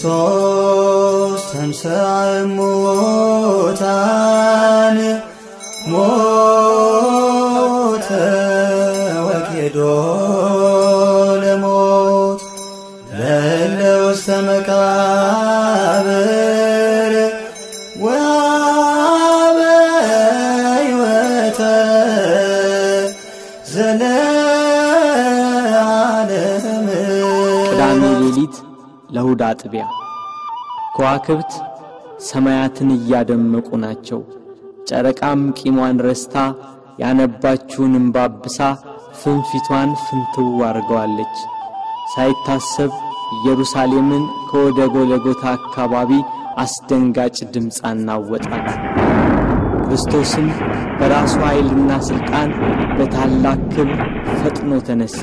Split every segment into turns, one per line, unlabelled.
ክርስቶስ ተንሥአ እሙታን ሞተ ወኬዶ ለሞት ለእለ ውስተ መቃብር ወሀበ ሕይወተ ዘለዓለም
ቅዳሜ ሌሊት ለእሁድ አጥቢያ ከዋክብት ሰማያትን እያደመቁ ናቸው። ጨረቃም ቂሟን ረስታ ያነባችውን እምባብሳ ፍንፊቷን ፍንትው አድርገዋለች። ሳይታሰብ ኢየሩሳሌምን ከወደ ጎለጎታ አካባቢ አስደንጋጭ ድምፅ አናወጣት። ክርስቶስም በራሱ ኃይልና ሥልጣን በታላቅ ክብር ፈጥኖ ተነሣ።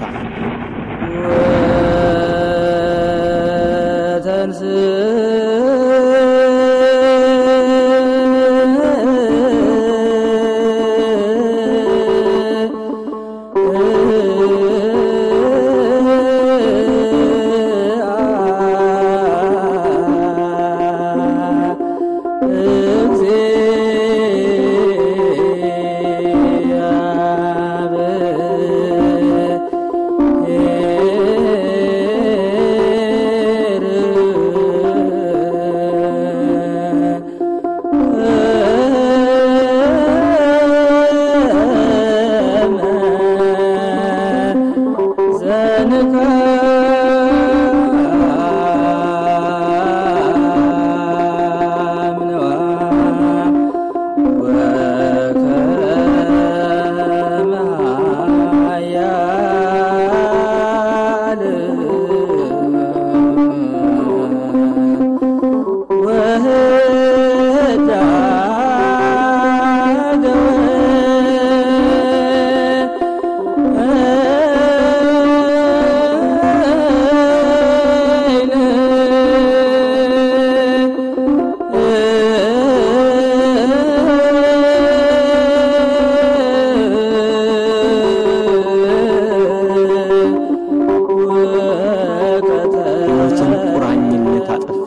ሕይወትን ቁራኝነት አጠፋ።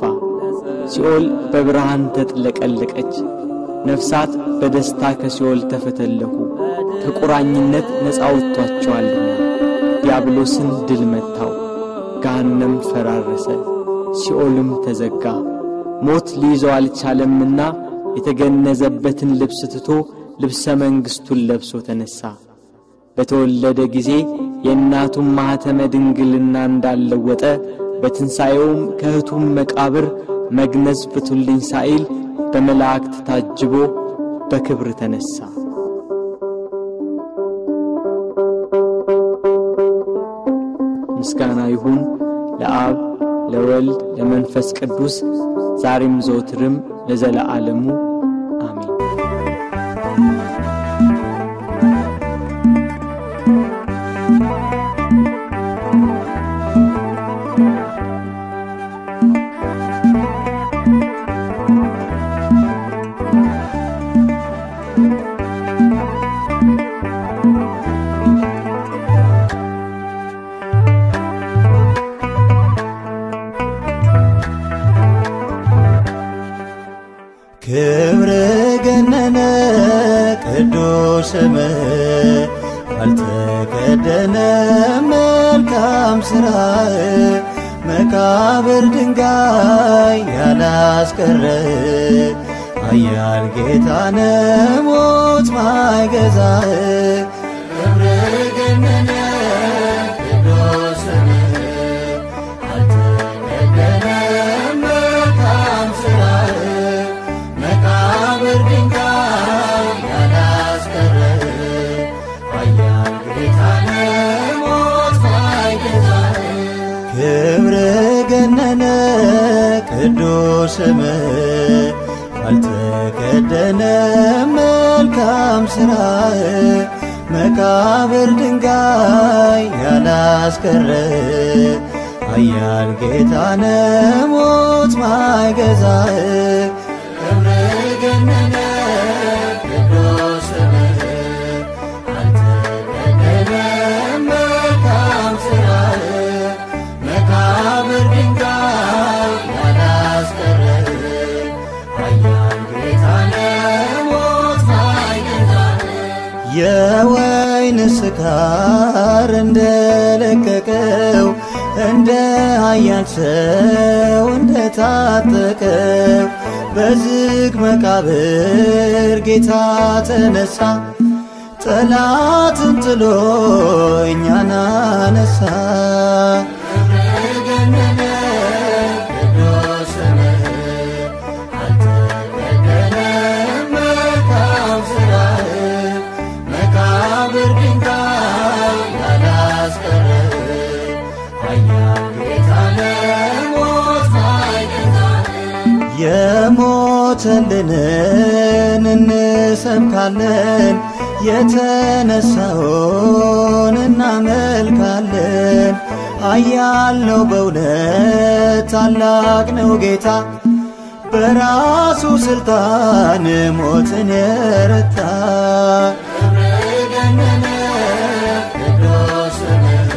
ሲኦል በብርሃን ተጥለቀለቀች። ነፍሳት በደስታ ከሲኦል ተፈተለኩ። ከቁራኝነት ነፃ ወጥቷቸዋልና ዲያብሎስን ድል መታው። ገሃነም ፈራረሰ፣ ሲኦልም ተዘጋ። ሞት ሊይዘው አልቻለምና የተገነዘበትን ልብስ ትቶ ልብሰ መንግሥቱን ለብሶ ተነሣ። በተወለደ ጊዜ የእናቱን ማኅተመ ድንግልና እንዳለወጠ በትንሣኤውም ከእህቱም መቃብር መግነዝ ፍቱልኝ ሳይል በመላእክት ታጅቦ በክብር ተነሣ። ምስጋና ይሁን ለአብ ለወልድ ለመንፈስ ቅዱስ ዛሬም ዘወትርም ለዘለዓለሙ አሜን።
ክብር ገነነ ቅዱስ ስም አልተከደነ መልካም ሥራ መቃብር ድንጋይ ያላስቀረ ኃያል ጌታነ ሞት ማይገዛ ክብር ገነነ ቅዱስ ስም አልተከደነ መልካም ሥራ መቃብር ድንጋይ ያላስቀረ ኃያል ጌታነ ሞት ማይገዛ ክብር ገነነ ቅዱስ ስም አልተከደነ መልካም ሥራ መቃብር ድንጋይ ያላስቀረ ኃያል ጌታነ ሞት ማይገዛ ክብር ገነነ ቅዱስ ስምህ አልተከደነ መልካም ሥራህ መቃብር ድንጋይ ያላ የወይን ስካር እንደለቀቀው እንደ ኃያል ሰው እንደታጠቀው በዝግ መቃብር ጌታ ተነሳ፣ ጠላትን ጥሎ እኛን አነሳ። ገነነ ቅዱስ ስምህ አልተበደለም መልካም ሥራህ መቃብር ድንጋይ ያላስቀረ ኃያል ጌታ ለሞት ማይገዛ የሞተልንን እንሰብካለን፣ የተነሳውን እናመልካለን። ኃያል ነው በእውነት ታላቅ ነው ጌታ በራሱ ስልጣን ሞትን የረታ ገነነ ቅዱስ ስምህ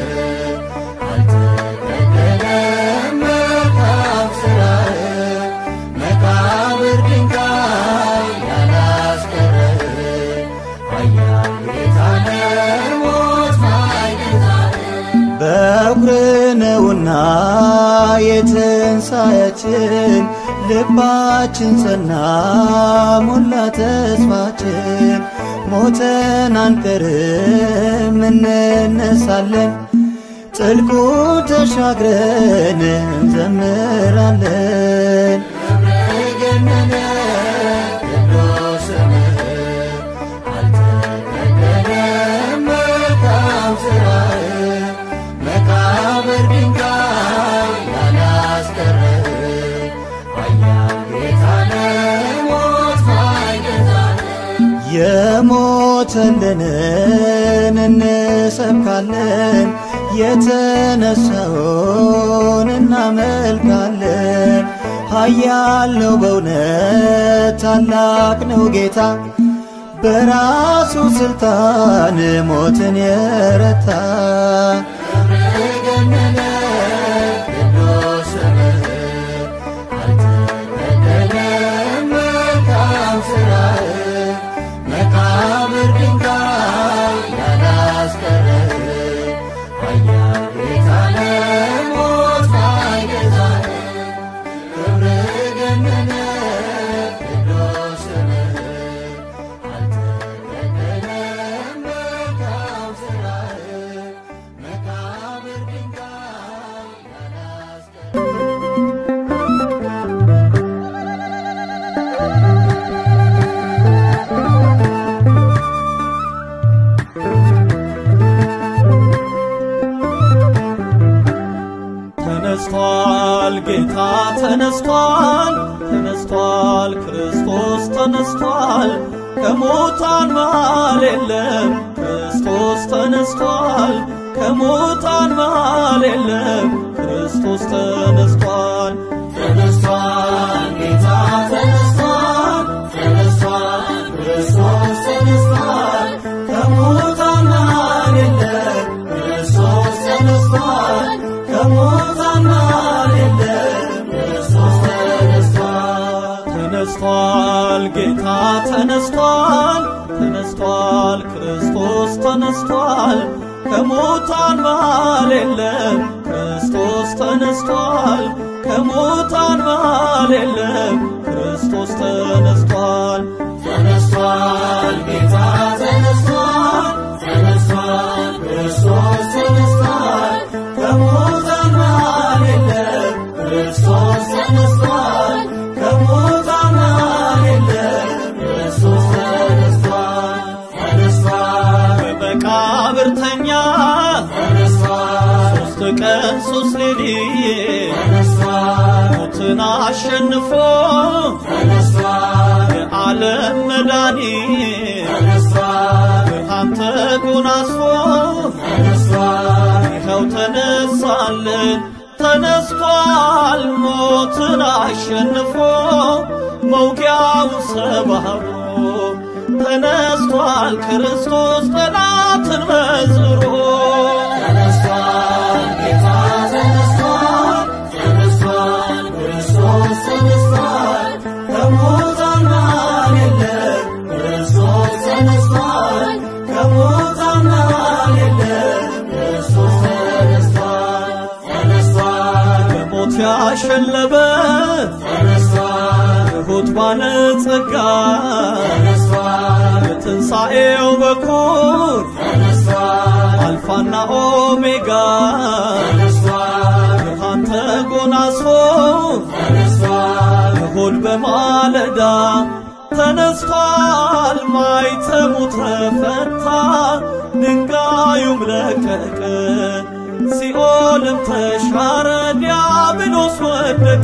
አልተበደለም መልካም ሥራህ መቃብር ድንጋይ ያላስቀረ ኃያል ጌታ ለሞት ማይገዛ በኩር ነውና የትንሣኤያችን ልባችን ጸና ሞላ ተስፋችን ሞተን አንቀርም እንነሳለን ጥልቁ ተሻግረን እንዘምራለን ገነነ ቅዱስ ስምህ አልተበደለም መልካም ሥራህ መቃብር ድንጋይ ያላስቀረ ኃያል ጌታ ለሞት ማይገዛ የሞተልንን እንሰብካለን፣ የተነሳውን እናመልካለን። ኃያል ነው በእውነት ታላቅ ነው ጌታ በራሱ ስልጣን ሞትን የረታ ገነነ ቅዱስ ስምህ አልተበደለም መልካም ሥራህ መቃብር ድንጋይ ያላስቀረ ኃያል ጌታ ለሞት ማይገዛ ክብር ገነነ ቅዱስ ስምህ አልተበደለም መልካም ሥራህ መቃብር ድንጋይ ያላስቀረ
ተነስቷል ጌታ ተነስቷል ተነስቷል ክርስቶስ ተነስቷል ከሙታን መሃል የለም ክርስቶስ ተነስቷል ከሙታን መሃል የለም ክርስቶስ ተነስቷል
ተነስቷል ጌታ ተነስቷል ተነስቷል ክርስቶስ ተነስቷል ከሙታን መሃል የለም ክርስቶስ ተነስቷል ከሙታን መሃል የለም ክርስቶስ ተነስቷል
ተነስቷል ጌታ ተነስቷል ተነስቷል ክርስቶስ ተነስቷል ከሙታን መሃል የለም ክርስቶስ ተነስቷል ከሙታን መሃል የለም ክርስቶስ ተነስቷል
ተነስቷል ጌታ ተነስቷል ተነስቷል ክርስቶስ ተነስቷል ከሙታን መሃል የለም ክርስቶስ ተነስቷል ከሙታን መሃል የለም ክርስቶስ ተነስቷል ተነስቷል
በመቃብር ተኛ
ተነስቷል
ሦስት ቀን ሦስት ሌሊት
ተነስቷል
ሞትን አሸንፎ
ተነስቷል
የዓለም መድኃኒት
ተነስቷል
ብርሃን ተጎናጽፎ
ተነስቷል
ይኸው ተነሳልን ተነስቷል ሞትን አሸንፎ መውጊያው ሰባብሮ ተነስቷል ክርስቶስ ጠላትን መዝብሮ
ተነስቷል ጌታ ተነስቷል ተነስቷል ክርስቶስ ተነስቷል ከሙታን መሃል የለም ክርስቶስ ተነስቷል
ያሸለበ
ተነስቷል
ትሑት ባለጸጋ
ተነስቷል
የትንሣኤው በኩር
ተነስቷል
አልፋና ኦሜጋ
ተነስቷል
ብርሃን ተጎናጽፎ
ተነስቷል
እሁድ በማለዳ ተነስቷል ማይተሙ ተፈታ ድንጋዩም ለቀቀ ሲኦልም ተሻረ ዲያብሎስ ወደቀ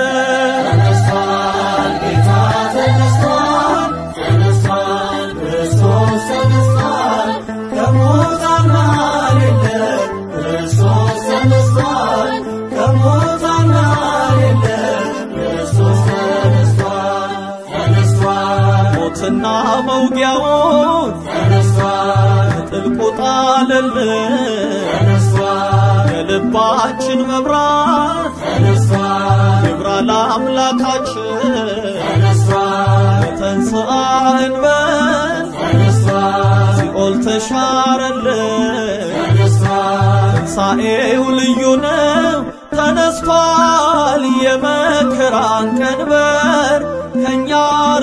ተነስቷል ጌታ ተነስቷል ተነስቷል ክርስቶስ ተነስቷል ከሙታን መሃል የለም ክርስቶስ ተነስቷል ከሙታን መሃል የለም ክርስቶስ ተነስቷል ተነስቷል
ሞትና መውጊያውን
ተነስቷል
ጥልቁ ጣለልን
ተነስቷል
የልባችን መብራት
ተነስቷል
ይብራ ለአምላካችን
ተነስቷል
ተንሥአ እንበል
ተነስቷል
ሲኦል ተሻረልን
ተነስቷል
ትንሣኤው ልዩ ነው ተነስቷል የመከራን ቀንበር ከእኛ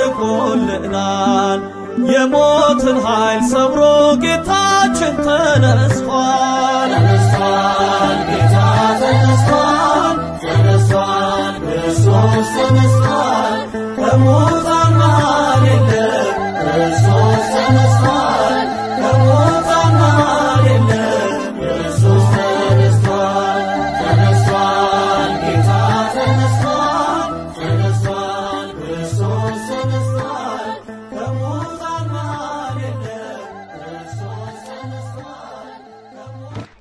ርቆልናል የሞትን ኃይል ሰብሮ ጌታችን ተነስቷል
ተነስቷል ጌታ ተነስቷል ተነስቷል ክርስቶስ ተነስቷል ከሙታን መሃል የለም ክርስቶስ ተነስቷል ከሙታን መሃል የለም ክርስቶስ ተነስቷል ተነስቷል ጌታ ተነስቷል ተነስቷል ክርስቶስ ተነስቷል ከሙታን መሃል የለም ክርስቶስ ተነስቷል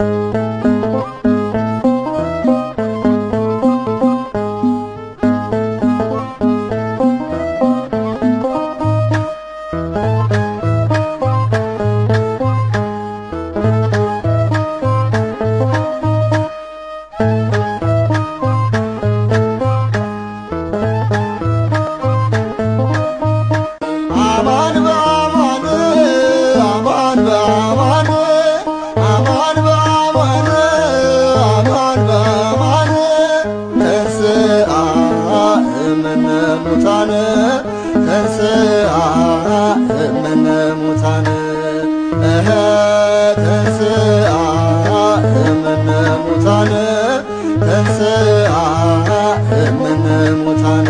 አማን በአማን አማን በአማን አማን በአማን አማን በአማን ተንሥአ እምነ ሙታን ተንሥአ እምነ ሙታን እኸ ተንሥአ እምነ ሙታን ተንሥአ እምነ ሙታን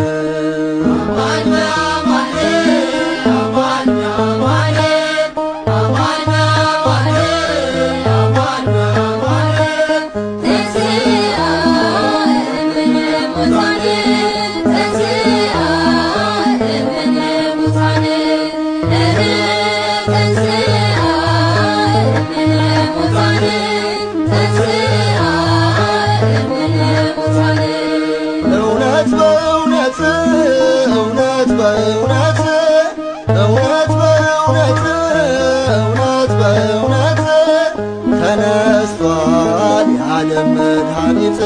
እውነት በእውነት እውነት በእውነት እውነት በእውነት እውነት በእውነት ተነስቷል የዓለም መድኃኒት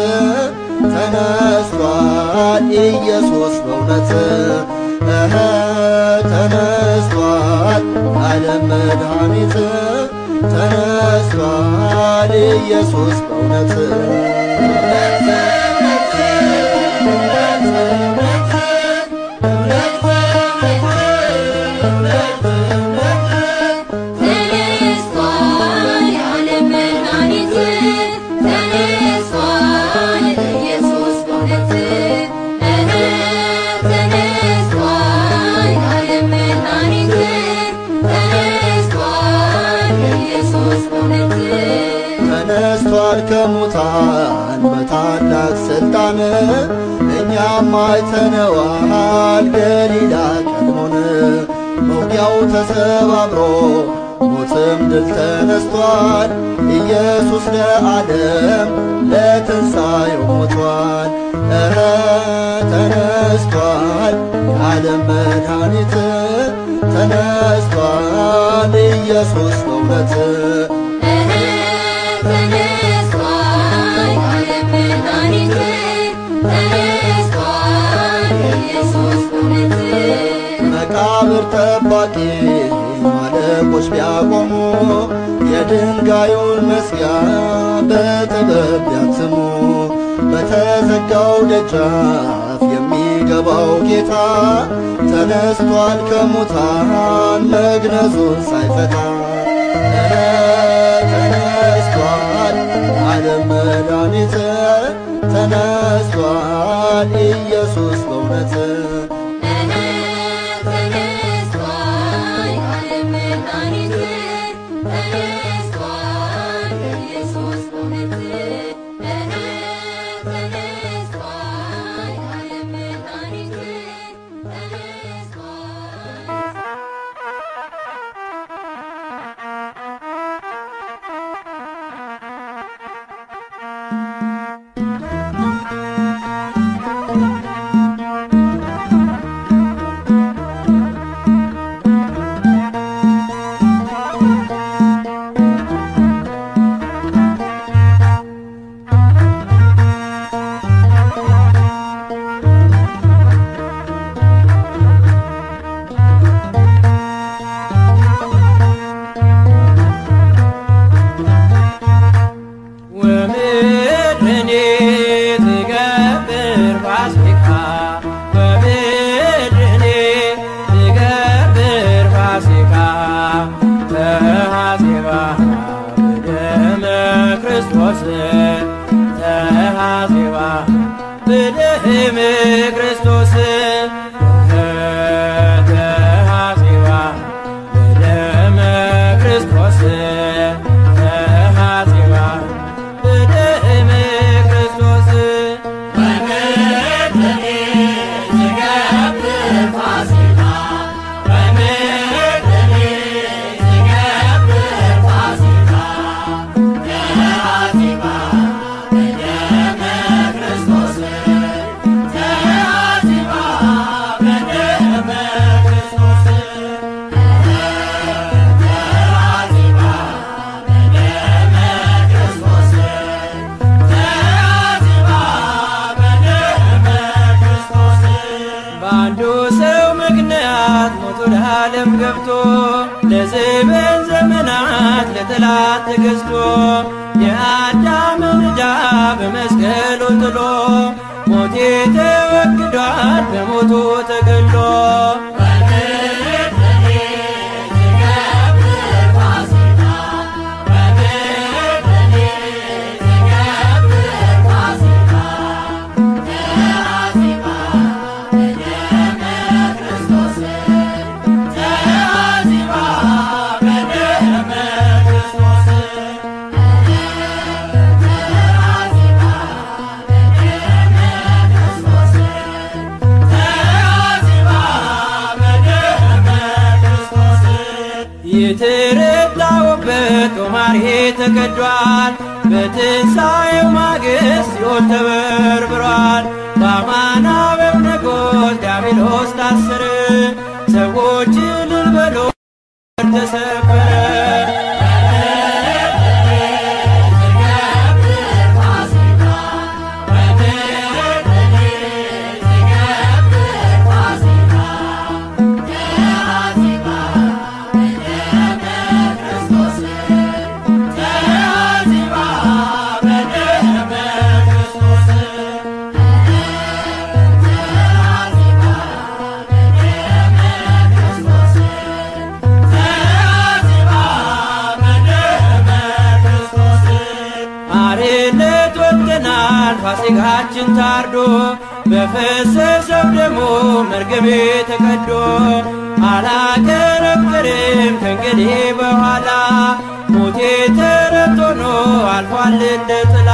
ተነስቷል ኢየሱስ በእውነት እኸ ተነስቷል የዓለም መድኃኒት ተነስቷል ኢየሱስ በእውነት ተነስቷል ከሙታን በታላቅ ስልጣን እኛም አይተነዋል ገሊላ ቀድሞን መውጊያው ተሰባብሮ ሞትም ድል ተነስቷል ኢየሱስ ለዓለም ለትንሣኤው ሞቷል እረ ተነስቷል የዓለም መድኃኒት ተነስቷል ኢየሱስ በእውነት መቃብር ጠባቂ ማለቆች ቢያቆሙ የድንጋዩን መዝጊያ በጥበብ ቢያትሙ በተዘጋው ደጃፍ የሚገባው ጌታ ተነስቷል ከሙታን መግነዙን ሳይፈታ ተነስቷል ዓለም መድኃኒት ተነስቷል ኢየሱስ በእውነት
ወምድርኒ ትገብር ፋሲካ ወምድርኒ ትገብር ፋሲካ ተሐሴባ በደመ ክርስቶስ ተሐሴባ በደመ ክርስቶስ ተሐሴባ በደመ ክርስቶስ ተሐሴባ በደመ ክርስቶስ በአንዱ ሰው ምክንያት ሞት ወደ ዓለም ገብቶ ለዘበን ዘመናት ለጠላት ተገዝቶ የአዳምን ዕዳ በመስቀሉ ጥሎ ሞቴ ተወግዷል በሞቱ ተገሎ የተረታውበት ጦማርሄ ተቀዷል። በትንሣኤው ማግስት ሲኦል ተበርብሯል። በአማናዊው ንጉሥ ዲያብሎስ ታሰረ። ሰዎች እልል በሉ ተሰበረ። አርነት ወጥተናል ፋሲካችን ታርዶ በፈሰሰው ደሙ መርገሜ ተቀዶ አላከረክርም ከእንግዲህ በኋላ ሞቴ ተረት ሆኖ አልፏል እንደ ጥላ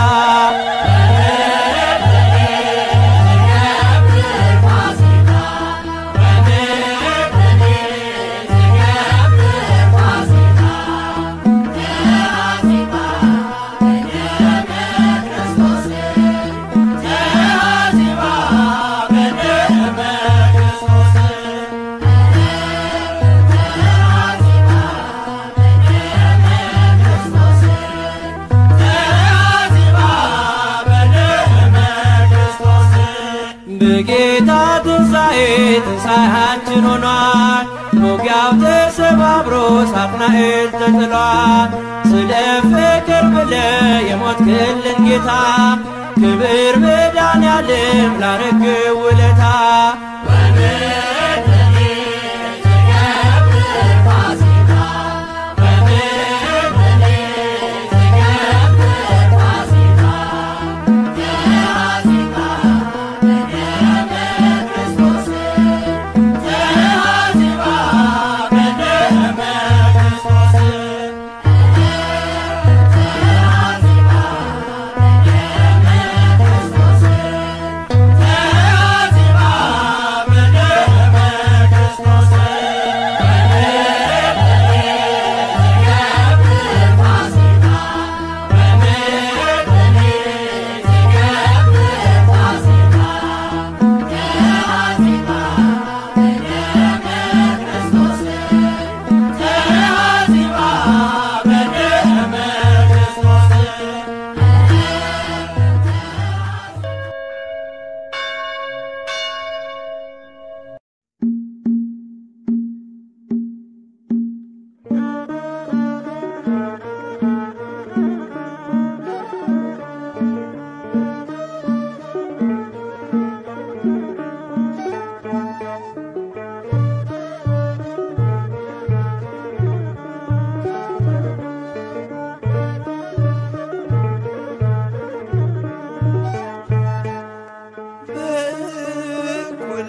በጌታ ትንሣኤ ትንሣኤያችን ሆኗል። ሞጊያው ተሰባብሮ ሳጥናኤል ተጥሏል። ስለ ፍቅር ብለ የሞትክልን ጌታ ክብር መድኃኔዓለም ላረግው ውለታ
በእኩለ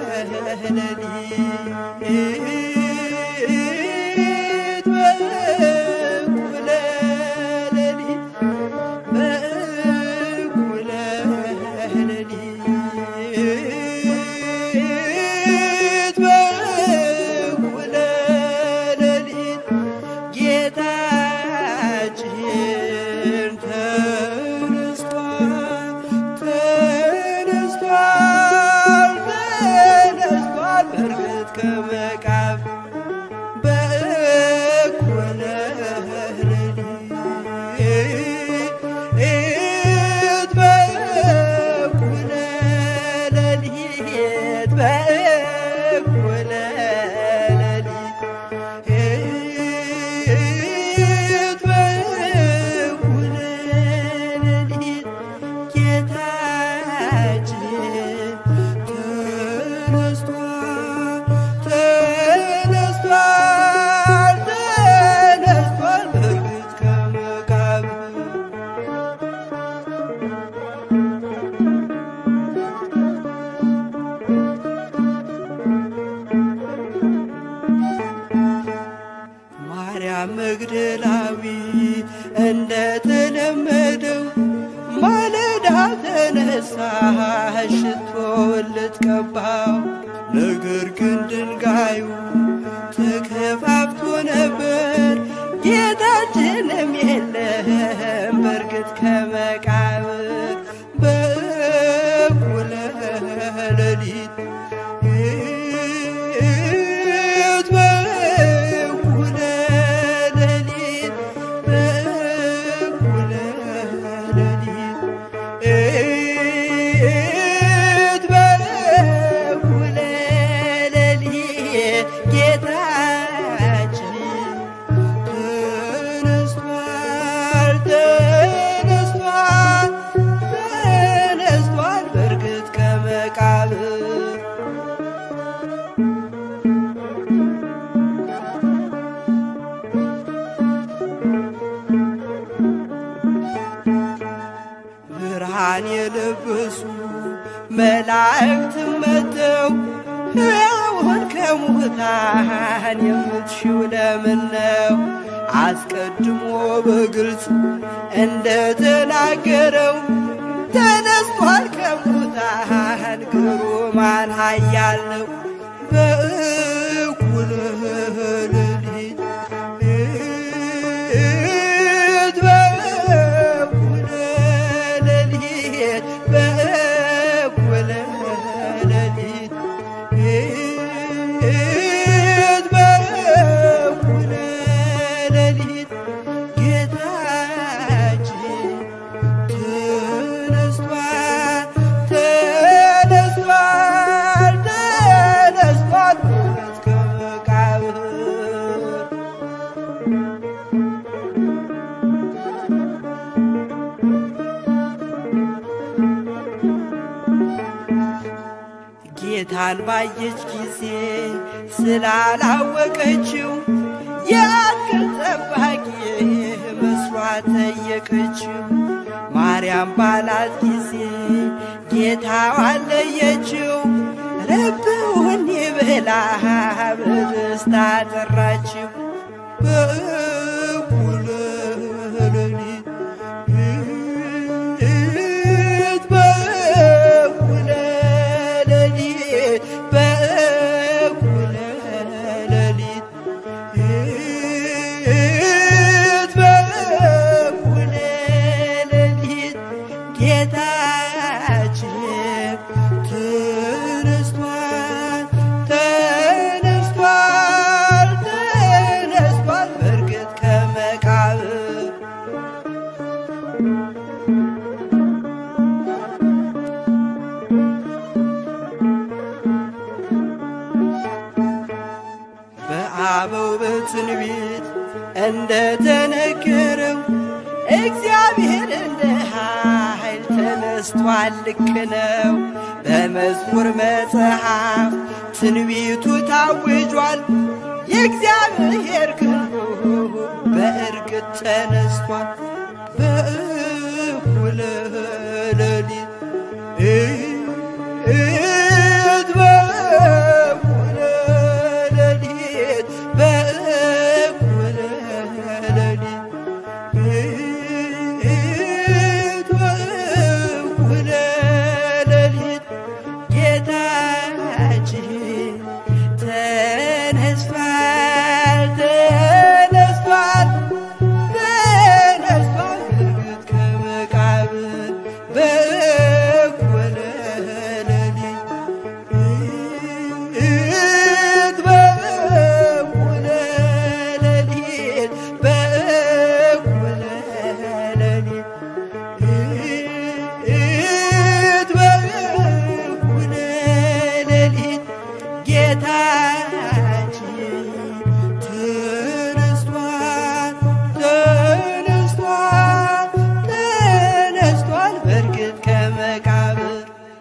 ሌሊት በእኩለ ሌሊት በእኩለ ሌሊት በእኩለ ሌሊት ጌታችን ተነስቷል ተነስቷል ተነስቷል በእርግጥ ከመቃብር በእኩለ ሌሊት በእኩለ ሌሊት በእኩለ ሌሊት ሌሊት በእኩለ ሌሊት ጌታችን ተነስቷል ተነስቷል ተነስቷል በእርግጥ ከመቃብር ማርያም መግደላዊት እንደተለመደው ማለዳ ተነሳች ሽቶውን ልትቀባው፣ ነገር ግን ድንጋዩ ተከፋፍቶ ነበር። ጌታችንም የለም በእርግጥ ከመቃብር በእኩለ ሌሊት ሌሊት በእኩለ ሌሊት በእኩለ ሌሊት ሌሊት በእኩለ ሌሊት ጌታችን ተነስቷል ተነስቷል ተነስቷል በእርግጥ ከመቃብር ብርሃን የለበሱ መላእክት መጥተው ሕያውን ከሙታን የምትሽው ለምን ነው? አስቀድሞ በግልጽ እንደተናገረው ተነስቷል ከሙታን ግሩማን ኃያል ነው በእኩለ ሌሊት ሌሊት በእኩለ ሌሊት በእኩለ ሌሊት ሌሊት በእኩለ ሌሊት ጌታችን ተነስቷል ተነስቷል ተነስቷል በእውነት ጌታን ባየች ጊዜ ስላላወቀችው የአትክልት ጠባቂ መስሏት ጠየቀችው። ማርያም ባላት ጊዜ ጌታዋን ለየችው። ረብውኒ ብላ በደስታ ጠራችው። በእኩለ ሌሊት በእኩለ ሌሊት በእኩለ ሌሊት በእኩለ ሌሊት ጌታችን ተነስቷል ተነስቷል ተነስቷል በእርግጥ ከመቃብር በአበው በትንቢት እንደተነገረው እግዚአብሔር እንደ ኃይል ተነስቷል፣ ልክ ነው። በመዝሙር መጽሐፍ ትንቢቱ ታውጇል። የእግዚአብሔር ክንዱ በእርግጥ ተነስቷል። በእኩለ ሌሊት እት በእኩለ ሌሊት በእኩለ ሌሊት እት በእኩለ ሌሊት ጌታችን ተነስቷል ተነስቷል ተነስቷል በእርግጥ ከመቃብር በእኩለ ሌሊት እት በእኩለ ሌሊት በእኩለ ሌሊት እት በእኩለ ሌሊት ጌታችን ተነስቷል ተነስቷል ተነስቷል በእርግጥ ከመቃብር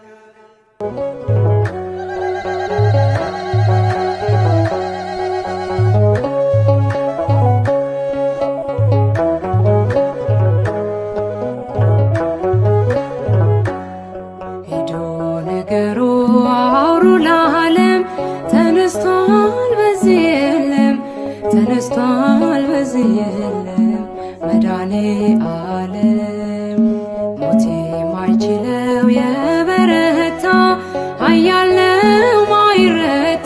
ሄዶ ነገሩ አውሩ ለዓለም ተነስቷል በዚህ የለም ተነስቷል በዚህ የለም መድኃኔ ዓለም ሞት የማይችለው የበረታ ኃያል ነው ማይረታ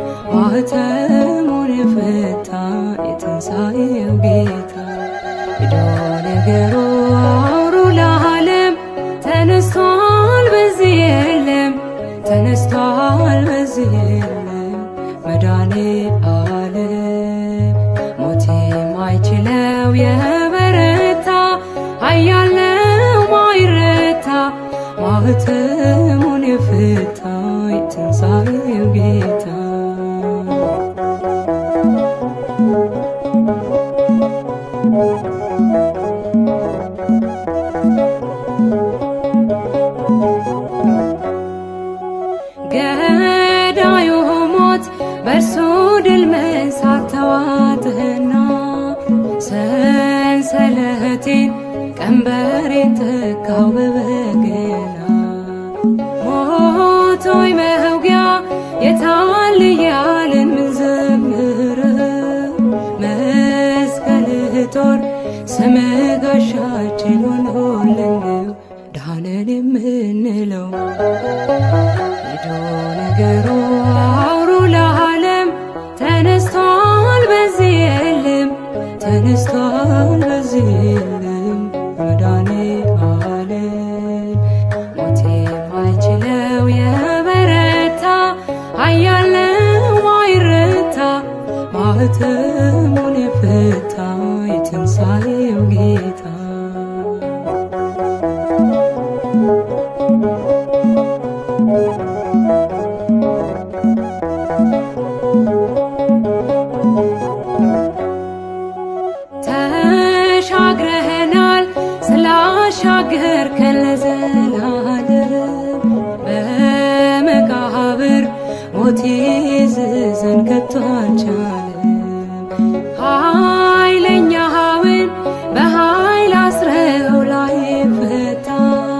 ማኅተሙን የፈታ የትንሣኤው ጌታ ሄዶ ነገሩ አውሩ ለዓለም ተነስቷል በዚህ የለም ተነስቷል በዚህ የለም መድኃኔ ዓለም ሞት የማይችለው የበረታ ኃያል ነው ማይረታ ማኅተሙን የፈታ የትንሣኤው ጌታ ገዳዩ ሞት በእርሱ ድል መንሳት ተዋጥህና ሰንሰለቴን ቀንበሬን ተካው በበገና ሞት ሆይ መውጊያ የታል እያልን ምንዘምረው መስቀልህ ጦር ስምህ ጋሻችን ሆኖልን ነው ዳነን የምንለው ሄዶ ነገሩ አውሩ ለዓለም ተነስቷል በዚህ የለም ተነስቷል በዚህ የለም መድኃኔ ዓለም ሞት የማይችለው የበረታ ኃያል ነው ማይረታ ማኅተሙን የፈታ የትንሣኤው ጌታ ተሻግረህናል ስላሻገርከን ለዘላለም በመቃብር አልቻለም። ኃይለኛውን በኃይል አስረው ላይ ፈታ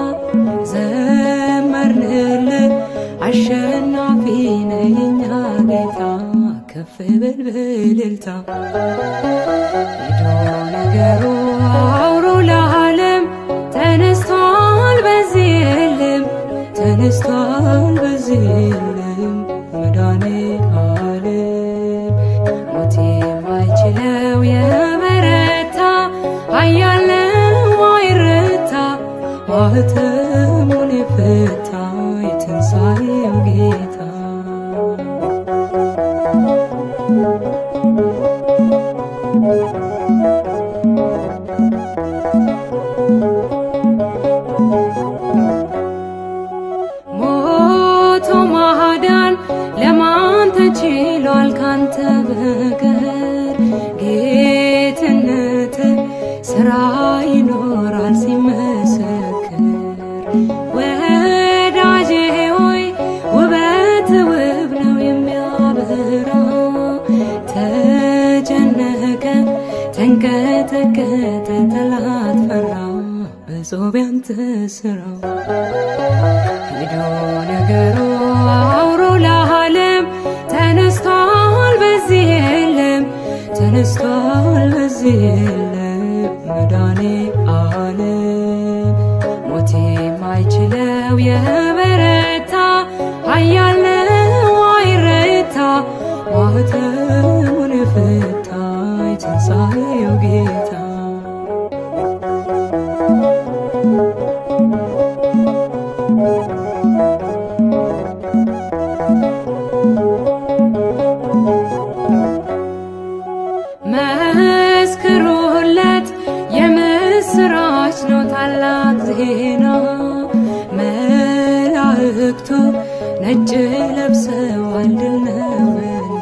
ዘመርንልህ አሸናፊ ነህ የኛ ጌታ ከፍ በል በእልልታ ሄዶ ነገሩ አውሮ ለዓለም ተነስቷል በዚህ የለም ተነስቷል በዚህ የለም መድኃኔ ዓለም ሞት የማይችለው የበረታ ኃያል ነው አይረታ ማኅተሙን የፈታ የትንሣኤው ጌታ ሞቶ ማዳን ለማን ተችሏል ካንተ በቀር ጌትነት ስራ ይኖራል ሲመሰክር ወዳጄ ሆይ ውበት ውብ ነው የሚያበራ ተጨነቀ ተንቀጠቀጠ ጠላት ፈራ በጾም ያንተ ስራው ሄዶ ነገሩ አውሮ ለዓለም ተነስቷል በዚህ የለም ተነስቷል በዚህ የለም መድኃኔ ዓለም ሞት የማይችለው የበረታ ኃያል ነው አይረታ ማኅተሙን የፈታ የትንሣኤው ጌታ መስክሩለት የምስራች ነው ታላቅ ዜና መላእክቱ ነጭ ለብሰዋል ድል ነውና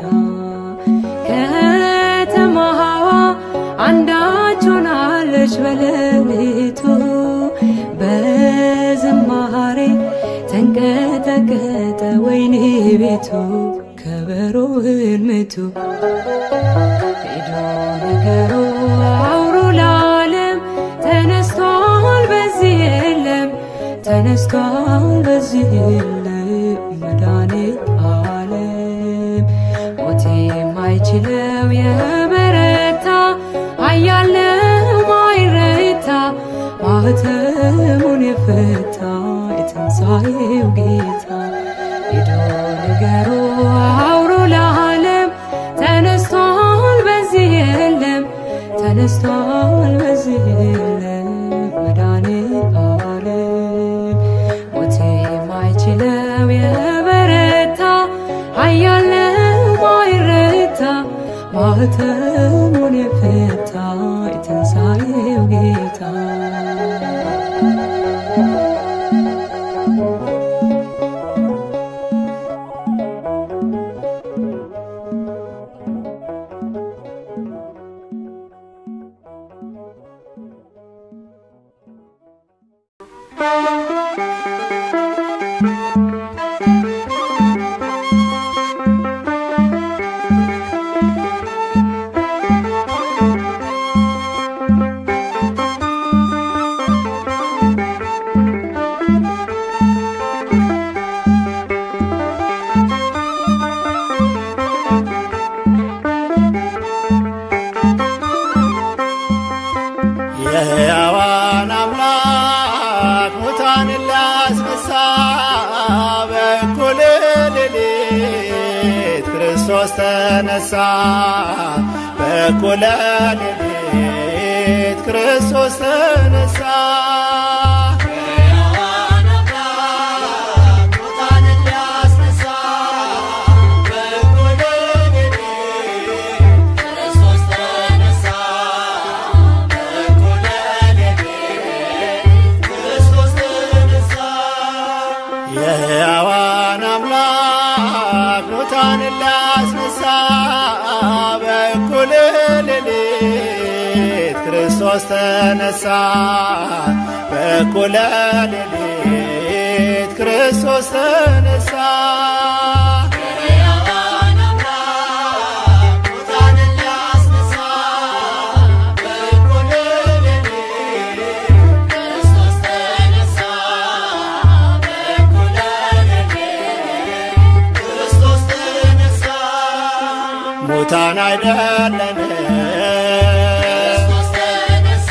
ከተማዋ አንዳች ሆናለች በሌሊቱ በዝማሬ ተንቀጠቀጠ ወይኔ ቤቱ ከበሮውን ምቱ ሄዶ ነገሩ አውሮ ለዓለም ተነስቷል በዚህ የለም ተነስቷል በዚህ የለም መድኃኔ ዓለም ሞት የማይችለው የበረታ ኃያል ነው አይረታ ማኅተሙን የፈታ የትንሣኤው ጌታ ሄዶ ነገሩ አውሮ ለዓለም ተነስቷል በዚህ የለም ተነስቷል በዚህ የለም መድኃኔ ዓለም ሞት የማይችለው የበረታ ኃያል ነው አይረታ ማኅተሙን የፈታ የትንሣኤው ጌታ
የሕያዋን አምላክ ሙታንን ሊያስነሳ በእኩለ ሌሊት ክርስቶስ ተነሳ። በእኩለ ሌሊት ክርስቶስ ተነሳ። የሕያዋን አምላክ ሙታንን ሊያስነሳ በእኩለ ሌሊት ክርስቶስ ተነሳ። የሕያዋን አምላክ ሙታንን ሊያስነሳ በእኩለ ሌሊት ክርስቶስ ተነሳ። በእኩለ ሌሊት ክርስቶስ ተነሳ። የሕያዋን አምላክ ሙታን አይደለንም
ክርስቶስ ተነሳ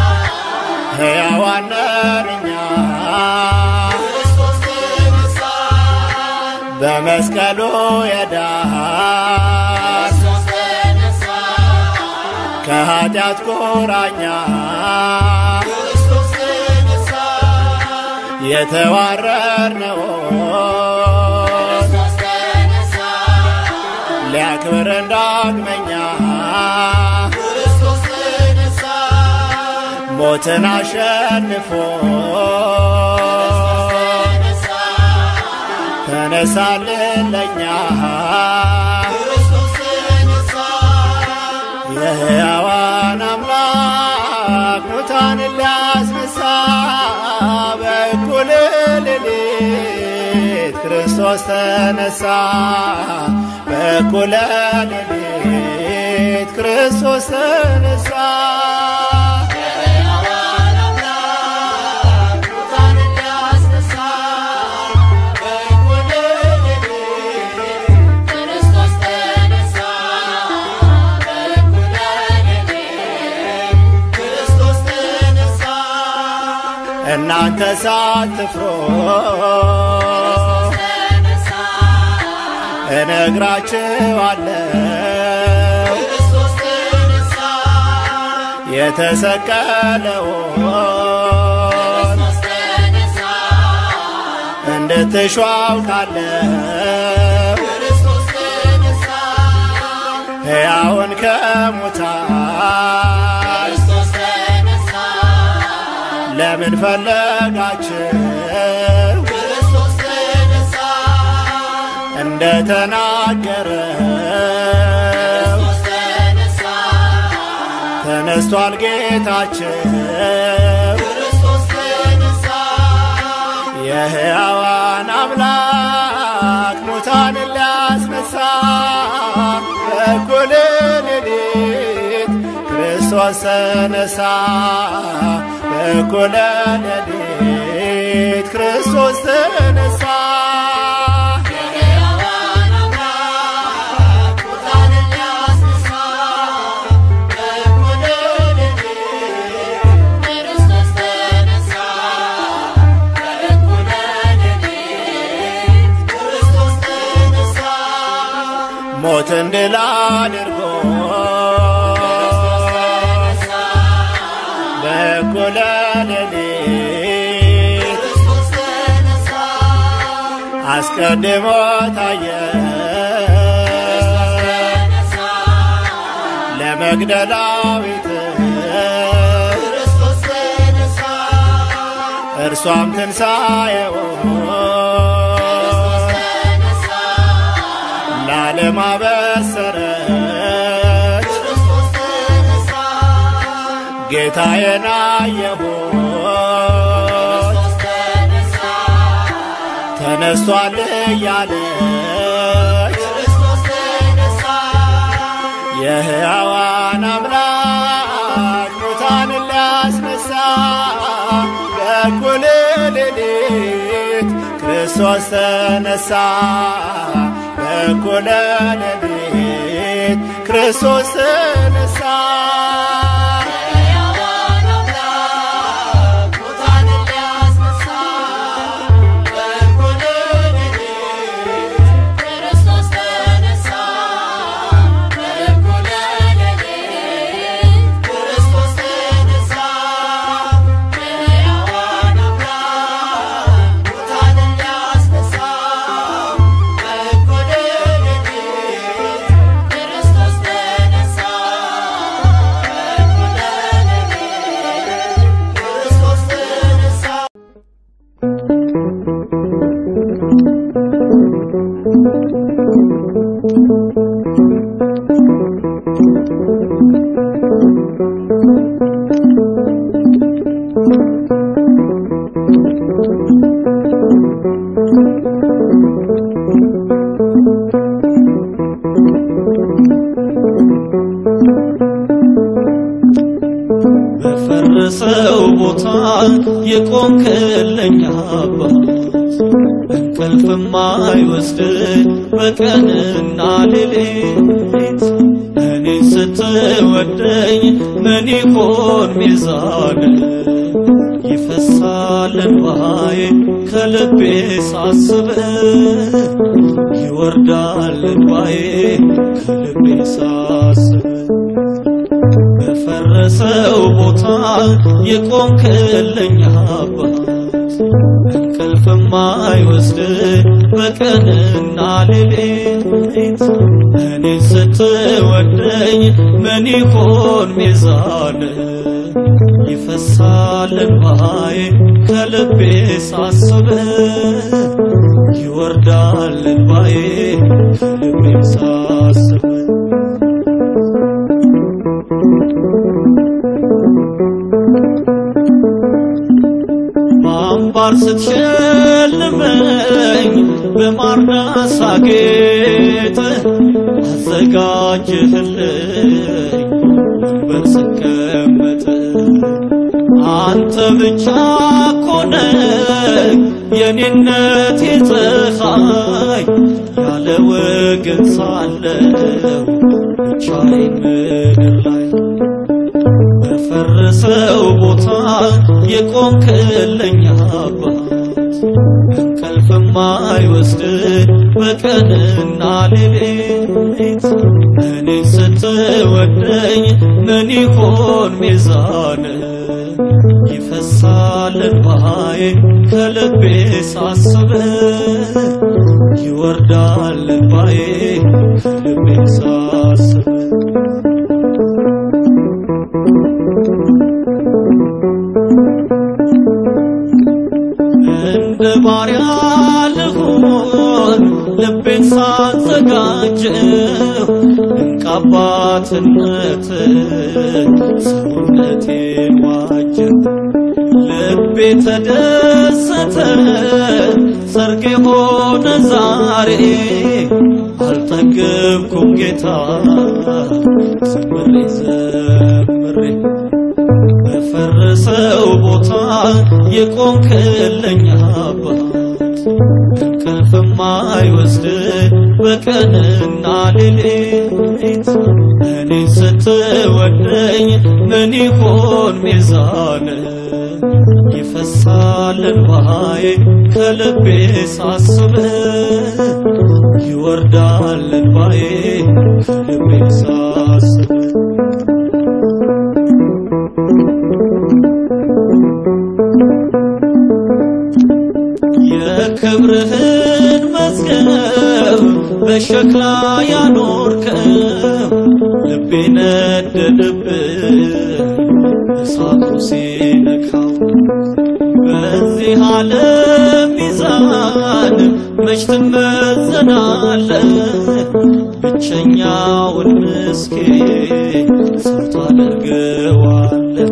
ሕያዋን ነን እኛ
ክርስቶስ ተነሳ
በመስቀሉ የዳን
ክርስቶስ ተነሳ
ከኃጢአት ቁራኛ
ክርስቶስ ተነሳ
የተዋረድነውን
ክርስቶስ ተነሳ
ሊያክብረን ዳግመኛ
ክርስቶስ ተነሳ
ሞትን አሸንፎ
ተነሳ
ተነሳልን ለኛ
ክርስቶስ ተነሳ
የሕያዋን አምላክ ሙታንን ሊያስነሳ በእኩለ ሌሊት ክርስቶስ ተነሳ በእኩለ ሌሊት ክርስቶስ ተነሳ
ሕያዋን አምላክ ሙታንን ሊያስነሳ በእኩለ ሌሊት ክርስቶስ ተነሳ በእኩለ ሌሊት ክርስቶስ ተነሳ
እናንተ ሳትፍሩ
ተነሳ
እነግራችኋለሁ
ክርስቶስ ተነሳ
የተሰቀለውን
ክርስቶስ ተነሳ
እንድትሹ አውቃለሁ
ክርስቶስ ተነሳ
ሕያውን ከሙታን
ክርስቶስ ተነሳ
ለምን ፈለጋችሁ
ክርስቶስ ተነሳ
እንደ ተናገረው
ክርስቶስ ተነሳ
ተነስቷል ጌታችን
ክርስቶስ ተነሳ
የሕያዋን አምላክ ሙታንን ሊያስነሳ በእኩለ ሌሊት ክርስቶስ ተነሳ በእኩለ ሌሊት ክርስቶስ ተነሳ
ሕያዋን አምላክ ሙታንን ሊያስነሳ በእኩለ ሌሊት ክርስቶስ ተነሳ በእኩለ ሌሊት ክርስቶስ ተነሳ
ሞትን ድል አድርጎ በእኩለ ሌሊት
ክርስቶስ ተነሳ
አስቀድሞ ታየ
ተነሳ
ለመግደላዊት
ክርስቶስ ተነሳ
እርሷም ትንሣኤውን
ተነሳ
ለዓለም አበሰረች
ክርስቶስ ተነሳ
ጌታዬን አየሁት
ክርስቶስ ተነሳ
ተነስቷል እያለች
ክርስቶስ ተነሳ
የሕያዋን አምላክ ሙታንን ሊያስነሳ በእኩለ ሌሊት ክርስቶስ ተነሳ በእኩለ ሌሊት ክርስቶስ ተነሳ
ሕያዋን አምላክ ሙታንን ሊያስነሳ በእኩለ ሌሊት ክርስቶስ ተነሳ በእኩለ ሌሊት ክርስቶስ ተነሳ ሕያዋን አምላክ ሙታንን ሊያስነሳ በእኩለ ሌሊት ክርስቶስ ተነሳ በእኩለ ሌሊት ክርስቶስ ተነሳ
በፈረሰው ቦታ የቆምክልኝ አባት እንቅልፍም አይወስድ በቀንና ሌሊት ስትወደኝ ምን ይሆን ሚዛን ይፈሳል እንባዬ ከልቤ ሳስብ ይወርዳል እንባዬ ከልቤ ሳስብ በፈረሰው ቦታ የቆምክልኝ አባት እንቅልፍ ማይወስድ በቀንና ሌሊት እኔ ስትወደኝ ምን ይሆን ሚዛን ይፈሳል እንባዬ ከልቤ ሳስብ ይወርዳል እንባዬ ከልቤ ሳስብ በአምባር ስትሸልመኝ በማርና ሳጌጥ አዘጋጅህልኝ ወንበር ስቀመጥ አንተ ብቻ ኮነህ የኔነቴ ፀሐይ ያለ ወገን ሳለው ብቻዬን ምድር ላይ በፈረሰው ቦታ የቆምክልኝ አባት እንቅልፍ ማይወስድ በቀንና ሌሊት እኔ ስትወደኝ ምን ይሆን ሚዛን ይፈሳል እንባዬ ከልቤ ሳስብ ይወርዳል እንባዬ ከልቤ ሳስብ እንደ ባሪያ ልሁን ልቤን ሳዘጋጀው ድንቅ አባትነት ሰውነቴን ዋጀው ልቤ ተደሰተ ሰርግ የሆነ ዛሬ አልጠገብኩም ጌታ ዘምሬ ዘምሬ በፈረሰው ቦታ የቆምክልኝ አባት እንቅልፍ ማይወስድ በቀንና ሌሊት እኔ ስትወደኝ ምን ይሆን ሚዛን ይፈሳል እንባዬ ከልቤ ሳስብ ይወርዳል እንባዬ ከልቤ ሳስብ የክብርህን መዝገብ በሸክላ ያኖርከው ልቤ ነደደብህ እሳቱ ሲነካው በዚህ ዓለም ሚዛን መች ትመዘናለህ ብቸኛውን ምስኪን ሰው ታደርገዋለህ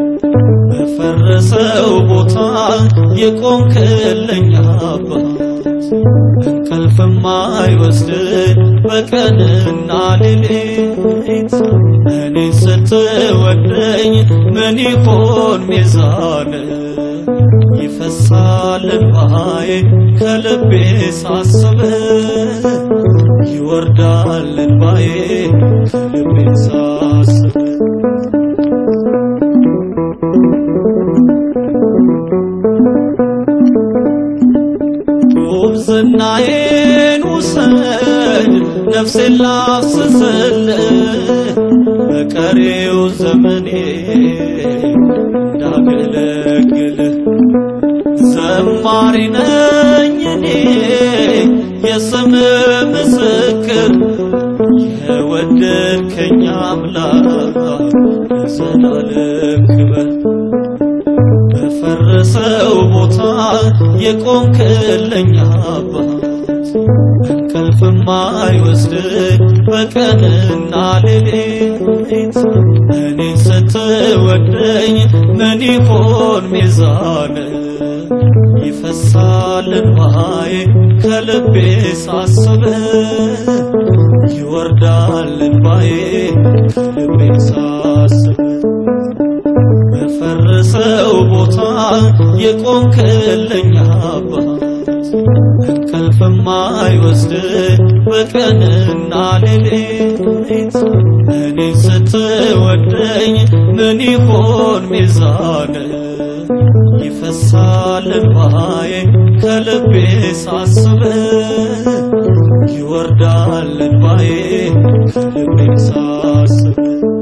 በፈረሰው ቦታ የቆምክልኝ አባት እንቅልፍ ማይወስድ በቀንና ሌሊት እኔ ስትወደኝ ምን ይሆን ሚዛን ይፈሳል እንባዬ ከልቤ ሳስብ ይወርዳል እንባዬ ከልቤ ሳስብ ጉብዝናዬን ውሰድ ነፍሴን ላፍስስልህ በቀሪው ዘመኔ እንዳገለግልህ ዘማሪ ነኝ እኔ የስም ምስክር የወደድከኝ አምላክ ለዘላለም ክበር በፈረሰው ቦታ የቆምክልኝ አባት እንቅልፍ ማይወስድ በቀንና ሌሊት እኔ ስትወደኝ ምን ይሆን ሚዛን ይፈሳል እንባዬ ከልቤ ሳስብ ይወርዳል እንባዬ ከልቤ ሳስብ በፈረሰው ቦታ የቆምክልኝ አባት እንቅልፍም አይወስድ በቀንና ሌሊት እኔ ስትወደኝ ምን ይሆን ሚዛን ይፈሳል እንባዬ ከልቤ ሳስብ ይወርዳል እንባዬ ከልቤ ሳስብ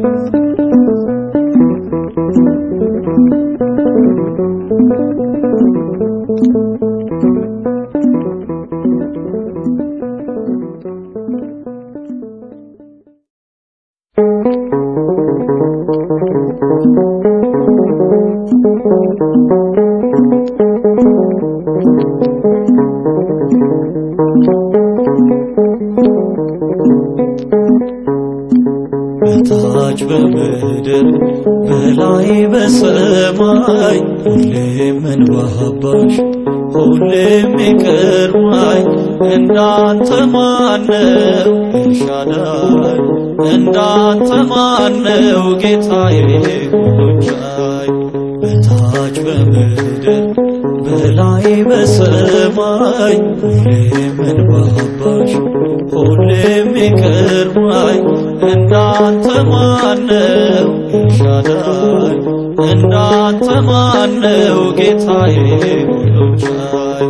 በታች በምድር በላይ በሰማይ ሁሌም እንባባሽ ሁሌም ይቅርማኝ እንዳንተ ማነው ኤልሻዳይ እንዳንተ ማነው ጌታዬ ሁሉን ቻይ በታች በምድር በላይ በሰማይ ሁሌም እንባባሽ ሁሌም ይቅርማኝ እንዳንተ ማነው ኤልሻዳይ እንዳንተ ማነው ጌታዬ ሁሉን ቻይ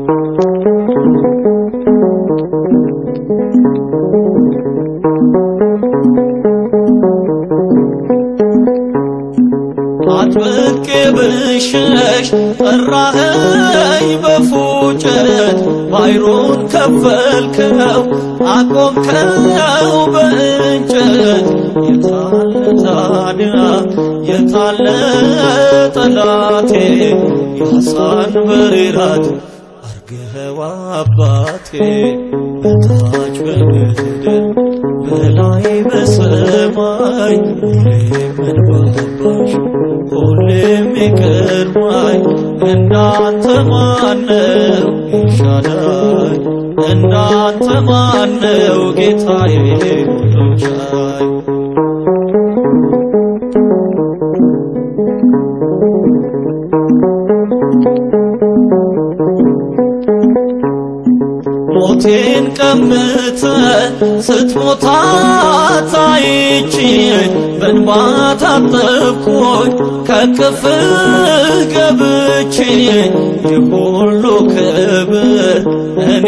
አጥብቄ ብሸሽ ጠራኸኝ በፉጨት ባይሩን ከፈልከው አቆምከው በእንጨት የታለ ታዲያ የታለ ጠላቴ ያሳን በራት አርገኸው አባቴ በታች በምድር በላይ በሰማይ ሁሌም እንባባሽ ሁሌም ይቅርማኝ እንዳንተ ማነው ኤልሻዳይ እንዳንተ ማነው ጌታዬ ሁሉን ቻይ ሞቴን ቀምተ ስትሞታ ታይቼ በእንባ ታጠብኩኝ ከቅፍ ገብቼ የሁሉ ክብር እኔ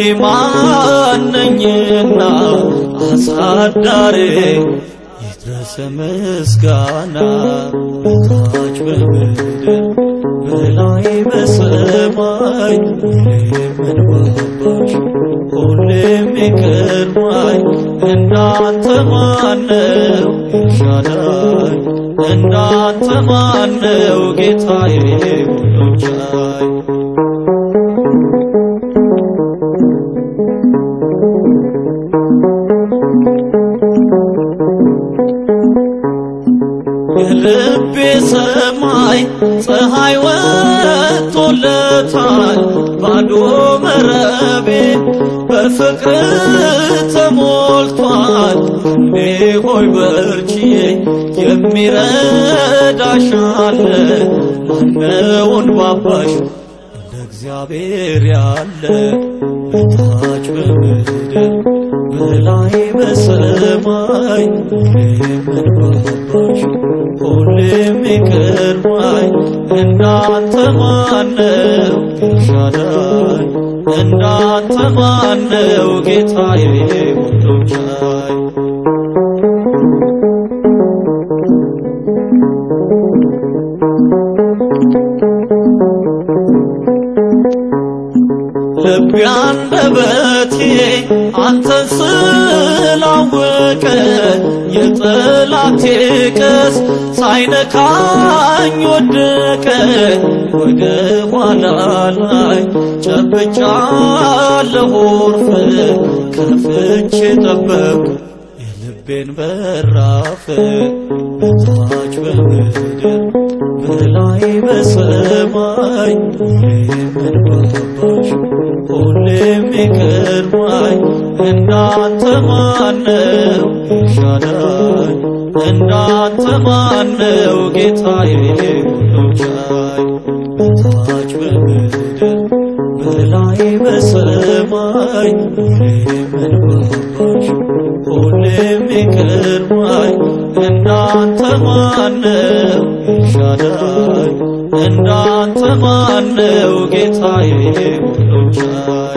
ማነኝና አሳዳሬ ይድረስ ምስጋና በታች በምድር በላይ በሰማይ ሁሌም እንባባሽ ሁሌም ይቅርማኝ እንዳንተ ማነው ኤልሻዳይ እንዳንተ ማነው ጌታዬ ሁሉን ቻይ የልቤ ሰማይ ፀሐይ ወጥቶለታል ባዶ መረቤ በፍቅር ተሞልቷል እንዴ ሆይ በርቺ የሚረዳሽ አለ ማነውን ባባሽ እንደ እግዚአብሔር ያለ በታች በምድር በላይ በሰማይ ሁሌም እንባባሽ ሁሌም ይቅርማኝ እንዳንተ ማነው ኤልሻዳይ እንዳንተ ማነው ጌታዬ ሁሉን ቻይ ልቤ አንደበቴ አንተን ስላወቀ የጠላቴ ቀስ ሳይነካኝ ወደቀ። ወደ ኋላ ላይ ጨብጫለሁ ዕርፍ ከፍቼ ጠበቅኩ የልቤን በራፍ በታች በምድር በላይ በሰማይ ሁሌም እንባባሽ ሁሌም ይቅርማኝ እንዳንተ ማነው ኤልሻዳይ እንዳንተ ማነው ጌታዬ ሁሉን ቻይ በታች በምድር በላይ በሰማይ የምንባባሽ ሁሌም ይቅርማኝ እንዳንተ ማነው ኤልሻዳይ እንዳንተ ማነው ጌታዬ ሁሉን ቻይ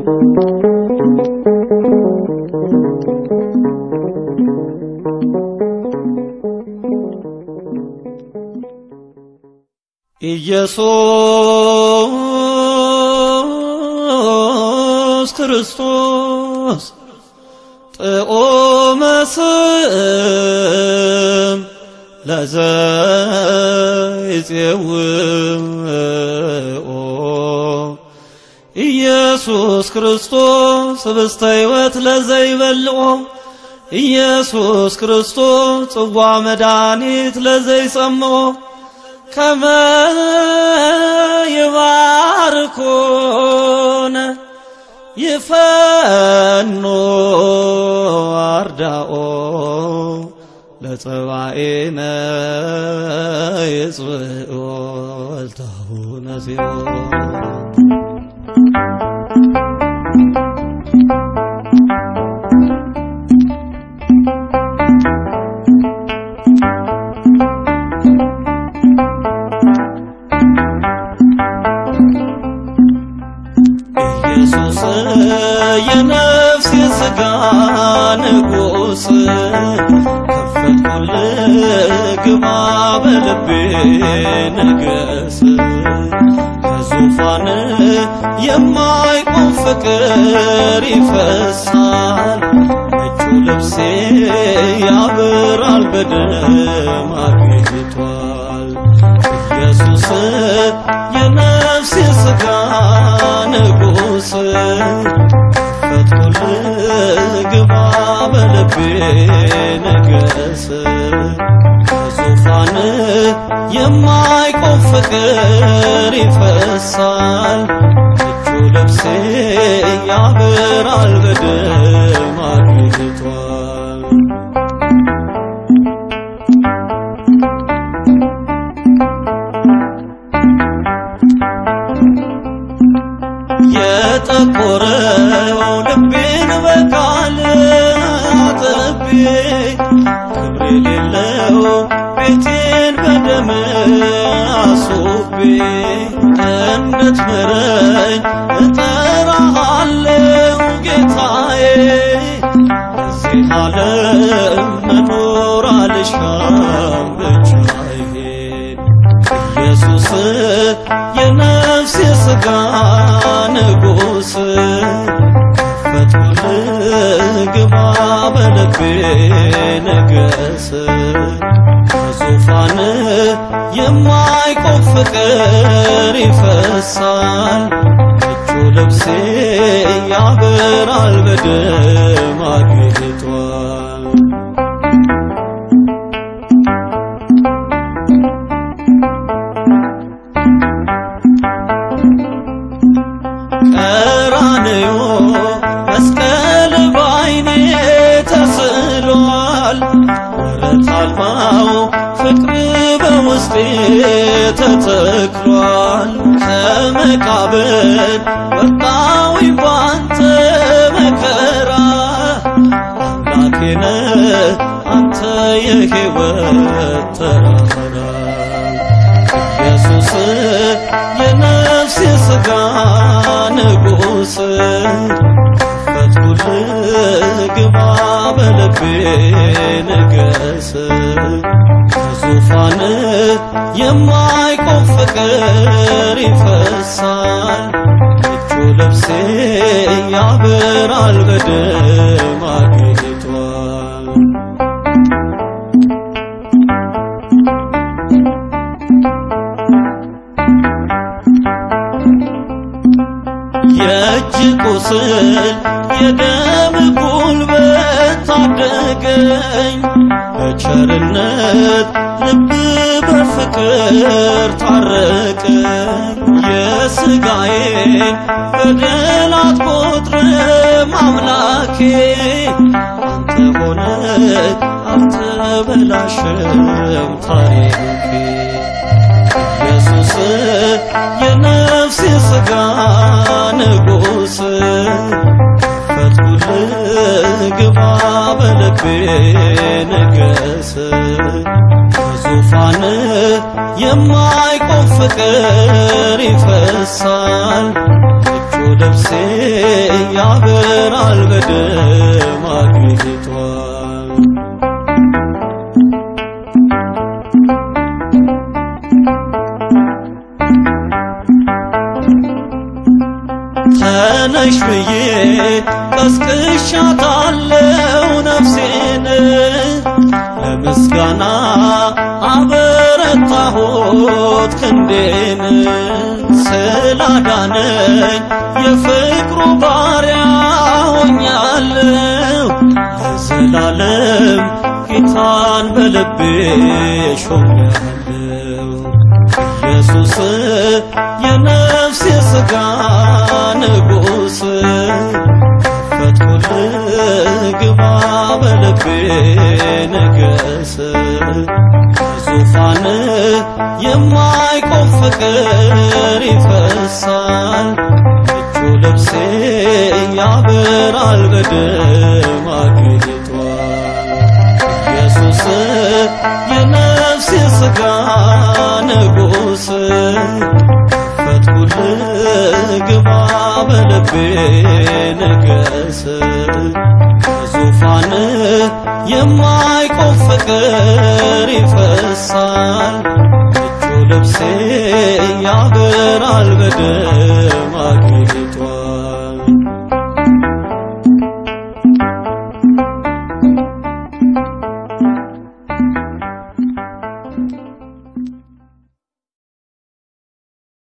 ኢየሱስ ክርስቶስ ጥዑመ ስም ለዘይፄውኦ ኢየሱስ ክርስቶስ ህብስተ ሕይወት ለዘይበልዖ ኢየሱስ ክርስቶስ ጽዋ መድኃኒት ለዘይጸምዖ ከመ ይባርኮነ ይፈኖ አርዳኦ ለጸባኤነ ይጽብኦ ወልታሁነ ጽዮን ኢየሱስ የነፍስ የሥጋ ንጉሥ ከፈትኩልህ ግባ በልቤ ንገስ ከዙፋን የማይቆም ፍቅር ይፈሳል ነጩ ልብሴ ያበራል በደም አጌጧል ኢየሱስ የነፍስ የሥጋ ንጉሥ ከፈትኩልህ ግባ በልቤ ንገስ ከዙፋን የማይቆም ፍቅር ይፈሳል ነጩ ልብሴ ያበራል በደም አጌጧል የጠቆረው ልቤን በቃል አጥቤ ክብር የሌለው ቤቴን በደም አስቤ እንድትምረኝ እጠራሃለሁ ጌታዬ በዚህ ዓለም መኖር አልሻም ብቻዬን ኢየሱስ የነፍስ የሥጋ ንጉሥ ከፈትኩልህ ግባ በልቤ ንገስ ከዙፋን የማይቆም ፍቅር ይፈሳል ነጩ ልብሴ ያበራል በደም አጌጧል ቀራንዮ መስቀል ባይኔ ተስሏል ወረት አልባው ፍቅር በውስጤ ተተክሏል ከመቃብር ወጣሁኝ ባንተ መከራ አምላኬ ነህ አንተ የሕይወት ተራራ ኢየሱስ የነፍስ የሥጋ ንጉሥ ከፈትኩልህ ግባ በልቤ ንገስ ከዙፋን የማይቆም ፍቅር ይፈሳል ነጩ ልብሴ ያበራል በደም አጌጧል የእጅ ቁስል የደም ጉልበት ታደገኝ በቸርነት ልብ በፍቅር ታረቀኝ የሥጋዬን በደል አትቆጥርም አምላኬ አንተ ሆነ አልተበላሸም ታሪኬ ኢየሱስ የነፍስ የነፍሴ ሥጋ ንጉሥ ፈትኩልህ ግባ በልቤ ንገስ በዙፋን የማይቆም ፍቅር ይፈሳል እጁ ልብሴ ያበራል በደም አጊጧል ተነሽ ብዬ ቀስቅሻታለው ነፍሴን ለምስጋና አበረታሁት ክንዴን ስላዳነኝ የፍቅሩ ባሪያ ሆኛለሁ ለዘላለም ጌታን በልቤ ሾሜያለሁ ኢየሱስ የነፍሴ ሥጋ ንጉሥ ፈትኩልህ ግባ በልቤ ንገስ ዙፋን የማይቆም ፍቅር ይፈሳል እጁ ልብሴ ያበራል በደም አጊጧል ኢየሱስ የነፍሴ ሥጋ ንጉሥ ፈትኩልህ ግባ በልቤ ንገስ ዙፋን የማይቆም ፍቅር ይፈሳል እጁ ልብሴ ያበራል በደም